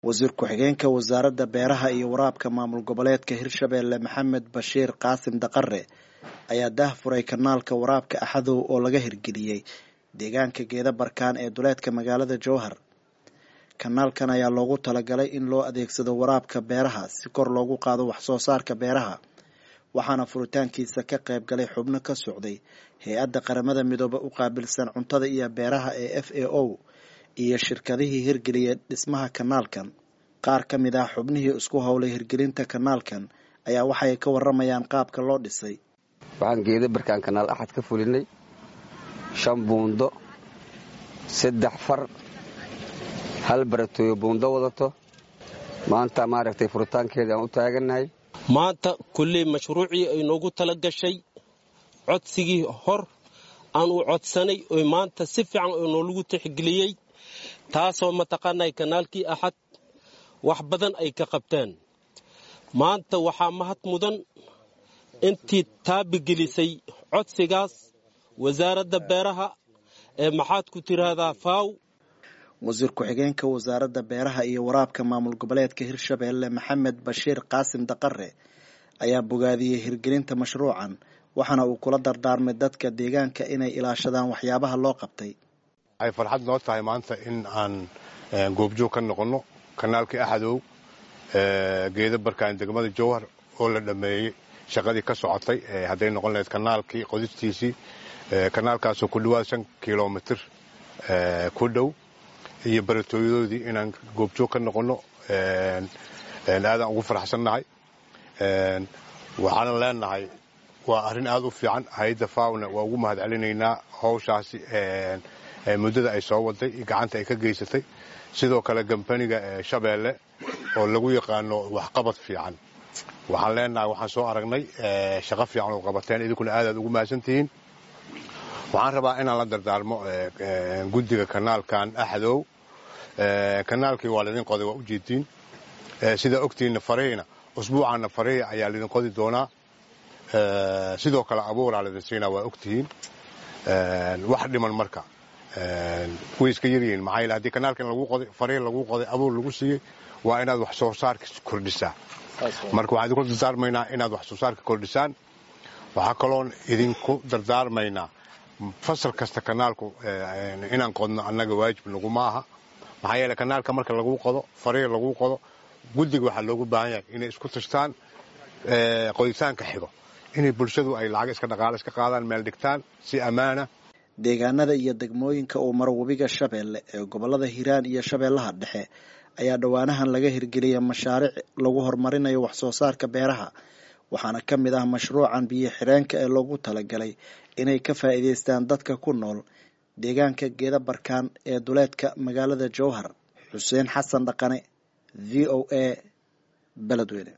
wasiir ku-xigeenka wasaaradda beeraha iyo waraabka maamul goboleedka hirshabeelle maxamed bashiir qaasim daqare ayaa daah furay kanaalka waraabka axadow oo laga hirgeliyey deegaanka geeda barkaan ee duleedka magaalada jowhar kanaalkan ayaa loogu talagalay in loo adeegsado waraabka beeraha si kor loogu qaado wax soo saarka beeraha waxaana furitaankiisa ka qayb galay xubno ka socday hay-adda qaramada midoobe u qaabilsan cuntada iyo beeraha ee f a o iyo shirkadihii hirgeliyay dhismaha kanaalkan qaar ka mid ah xubnihii isku howlay hirgelinta kanaalkan ayaa waxay ka waramayaan qaabka loo dhisay waxaan geeda barkaan kanaal axad ka fulinay shan buundo saddex far hal baratooyo buundo wadato maanta maaragtay furitaankeeda aan u taagannahay maanta kulley mashruucii ay noogu tala gashay codsigii hor aan u codsanay oo maanta si fiican oo noolagu tixgeliyey taasoo mataqaanay kanaalkii axad wax badan ay ka qabteen maanta waxaa mahad mudan intii taabigelisay codsigaas wasaaradda beeraha ee maxaad ku tiraahdaa faaw wasiir ku-xigeenka wasaaradda beeraha iyo waraabka maamul goboleedka hirshabeelle maxamed bashiir qaasim daqare ayaa bogaadiyey hirgelinta mashruucan waxaana uu kula dardaarmay dadka deegaanka inay ilaashadaan waxyaabaha loo qabtay waxay farxad noo tahay maanta in aan goobjoog ka noqonno kanaalkii axadow geeda barkaan degmada jowhar oo la dhammeeyey shaqadii ka socotay hadday noqon lahayd kanaalkii qodistiisii kanaalkaasoo ku dhawaad shan kilomitir ku dhow iyo baratooyadoodii inaan goobjoog ka noqonno aadaan ugu faraxsannahay waxaanan leenahay waa arrin aad u fiican hay-adda faawna waa ugu mahad celinaynaa hawshaasi muddada ay soo waday iyo gacanta ay ka geysatay sidoo kale gambaniga shabeelle oo lagu yaqaano waxqabad fiican waxaan leenahay waxaan soo aragnay shaqo fiican oo qabateen idinkuna aadaad ugu mahadsantihiin waxaan rabaa inaan la dardaarmo guddiga kanaalkan axadow kanaalkii waa laydin qoday waa ujeediin sidaa ogtiinna fareyna usbuucaanna fareya ayaa laydin qodi doonaa sidoo kale abuuraa laydin siinaa waa ogtihiin wax dhiman marka way iska yaryihiin maxaa yeel haddii kanaalkan lagu qoday farey lagu qoday abuur lagu siiyey waa inaad wax soo saarka kordhisaa marka waxaan idinku dardaarmaynaa inaad wax soo saarka kordhisaan waxaa kaloon idinku dardaarmaynaa fasal kasta kanaalku inaan qodno annaga waajib naguma aha maxaa yeele kanaalka marka lagu qodo farey lagu qodo guddiga waxaa loogu baahan yahay inay isku tashtaan qoditaanka xigo inay bulshadu ay lacag iska dhaqaale iska qaadaan meel dhigtaan si ammaana deegaanada iyo degmooyinka uu maro webiga shabeelle ee gobolada hiiraan iyo shabeellaha dhexe ayaa dhowaanahan laga hirgeliyay mashaariic lagu horumarinayo wax soo saarka beeraha waxaana ka mid ah mashruucan biyo xireenka ee loogu talagalay inay ka faa'iidaystaan dadka ku nool deegaanka geeda barkaan ee duleedka magaalada jowhar xuseen xasan dhaqane v o a beledweyne